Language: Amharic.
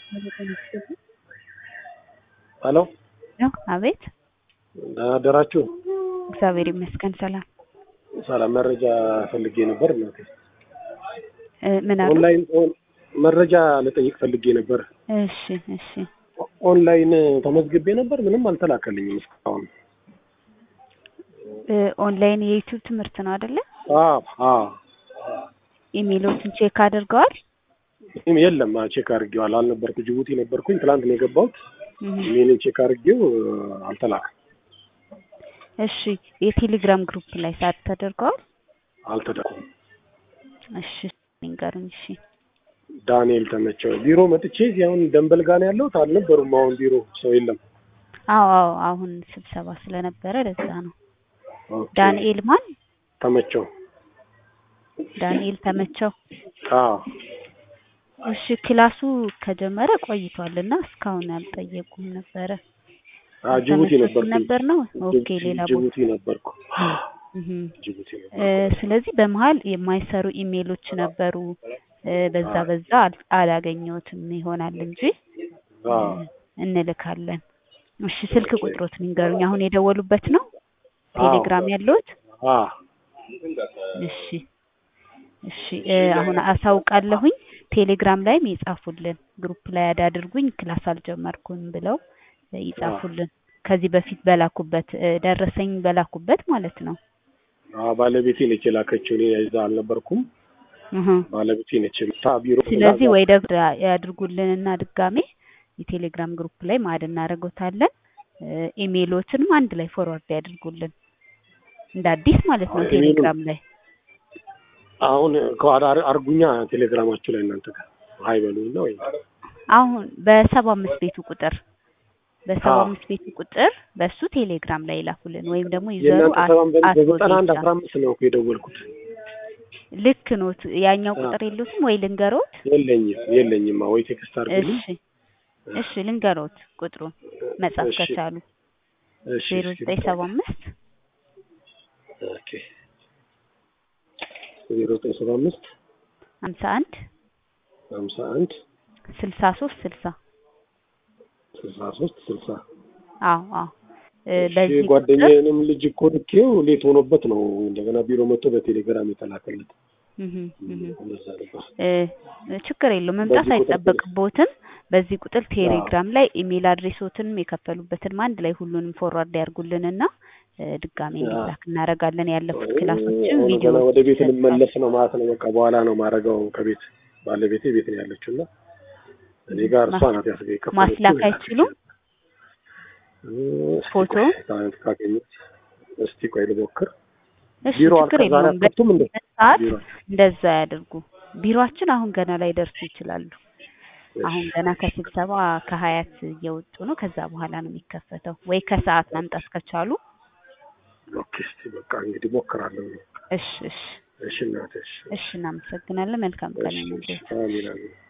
ሄሎ ነው። አቤት። ደህና አደራችሁ? እግዚአብሔር ይመስገን ሰላም። ሰላም። መረጃ ፈልጌ ነበር እናቴ። እ ምን አሉ? ኦንላይን ኦን- መረጃ ልጠይቅ ፈልጌ ነበር። እሺ እሺ። ኦንላይን ተመዝግቤ ነበር፣ ምንም አልተላከልኝም እስካሁን። እ ኦንላይን የዩቲዩብ ትምህርት ነው አይደለ? አዎ አዎ። ኢሜሎችን ቼክ አድርገዋል? ይህም የለም ቼክ አድርጌዋል። አልነበርኩ ጅቡቲ ነበርኩኝ። ትላንት ነው የገባሁት። እህ። ኢሜልን ቼክ አድርጌው አልተላከም፣ እሺ የቴሌግራም ግሩፕ ላይ ሳት ተደርገዋል? አልተደኩም። እሺ ንገሩኝ። እሺ ዳንኤል ተመቸው ቢሮ መጥቼ አሁን ደንበል ጋር ነው ያለሁት። አልነበሩም። አሁን ቢሮ ሰው የለም። አዎ አዎ አሁን ስብሰባ ስለነበረ ለዛ ነው። ኦኬ። ዳንኤል ማን? ተመቸው። ዳንኤል ተመቸው። አዎ እሺ ክላሱ ከጀመረ ቆይቷልና እስካሁን አልጠየቁም ነበረ። አዎ፣ ጅቡቲ ተመሳሳይ ነበርኩኝ። ነበር ነው። ኦኬ ሌላ ቦታ ጅቡቲ ነበርኩ። እህ። ጅቡቲ እ ነበርኩ። ስለዚህ በመሀል የማይሰሩ ኢሜሎች ነበሩ። እ በዛ በዛ አል- አላገኘሁትም ይሆናል እንጂ አዎ እንልካለን። እሺ ስልክ ቁጥሮት ንገሩኝ። አሁን የደወሉበት ነው ቴሌግራም ያለሁት? አዎ እሺ እሺ እ አሁን አሳውቃለሁኝ። ቴሌግራም ላይም ይጻፉልን። ግሩፕ ላይ አዳድርጉኝ ክላስ አልጀመርኩም ብለው እ ይጻፉልን። ከዚህ በፊት በላኩበት እ ደረሰኝ በላኩበት ማለት ነው። አዎ ባለቤቴ ነች የላከችው። እኔ እዛ አልነበርኩም። እህ ባለቤቴ ነች የመጣ ቢሮ ስለዚህ ወይ ደግሞ ያድርጉልንና ድጋሜ የቴሌግራም ግሩፕ ላይ ማድ እናደርገውታለን። እ ኢሜሎትንም አንድ ላይ ፎርዋርድ ያድርጉልን እንደ አዲስ ማለት ነው። አዎ፣ ኢሜሉን- ቴሌግራም ላይ አሁን ከኋላ አር- አርጉኛ ቴሌግራማችሁ ላይ እናንተ ጋር ሀይ በሉኝ ነው ወይ? አሁን በሰባ አምስት ቤቱ ቁጥር በሰባ አዎ። አምስት ቤቱ ቁጥር በሱ ቴሌግራም ላይ ይላኩልን ወይም ደግሞ ይዘሩ የእናንተ ሰባን በ- አት በዘጠና አንድ ኦዴሳ አስራ አምስት ነው እኮ የደወልኩት። ልክ ኖት። ያኛው አዎ። ቁጥር የሉትም ወይ ልንገሮት? የለኝም የለኝም። ወይ ቴክስት አርጉልኝ። እሺ እሺ ልንገሮት ቁጥሩን መጻፍ እሺ። ከቻሉ እሺ ዜሮ እስኪ ዘጠኝ ሰባ አምስት ኦኬ ዜሮ ዘጠኝ ሰባ አምስት ሀምሳ አንድ ሀምሳ አንድ ስልሳ ሶስት ስልሳ ስልሳ ሶስት ስልሳ አዎ አዎ እ በዚህ ቁጥር ጓደኛዬንም ልጅ እኮ ልኬው ሌት ሆኖበት ነው እንደገና ቢሮ መጥቶ በቴሌግራም የተላከለት። እህ እህ እንደዛ ነበር። እ ችግር የለውም መምጣት በዚህ ቁጥር አይጠበቅቦትም። በዚህ ቁጥር ቴሌግራም ላይ ኢሜል አድሬሶትንም የከፈሉበትንም አንድ ላይ ሁሉንም ፎርዋርድ ያርጉልንና እ ድጋሜ አዎ። እንዲላክ እናደርጋለን። ያለፉት ክላሶችም አሁን ቪዲዮ ገና ወደ ቤት ልመለስ ነው ማለት ነው። በቃ በኋላ ነው ማረገው ከቤት ባለቤቴ ቤት ነው ያለችው እና እኔ ጋር እሷ ናት ያስገ የከፈለችው። ማስላክ አይችሉም? እስኪ ፎቶ? ቆይ፣ ታንት ካገኘሁት እስቲ ቆይ ልሞክር። እሺ ቢሮ ችግር አልከዛሬ የለውም። አትከፍቱም እንዴ? ሰዓት ቢሮ እንደዛ ያደርጉ። ቢሮአችን አሁን ገና ላይ ደርሱ ይችላሉ። እሺ። አሁን ገና ከስብሰባ ከሀያት እየወጡ ነው። ከዛ በኋላ ነው የሚከፈተው። ወይ ከሰዓት መምጣት ከቻሉ ኦኬ፣ እስቲ በቃ እንግዲህ ሞክራለሁ። እሺ እሺ እሺ እናቴ፣ እሺ እሺ እናመሰግናለን። መልካም ቀን እሺ፣ ይሁንልዎት። አሜን አሜን።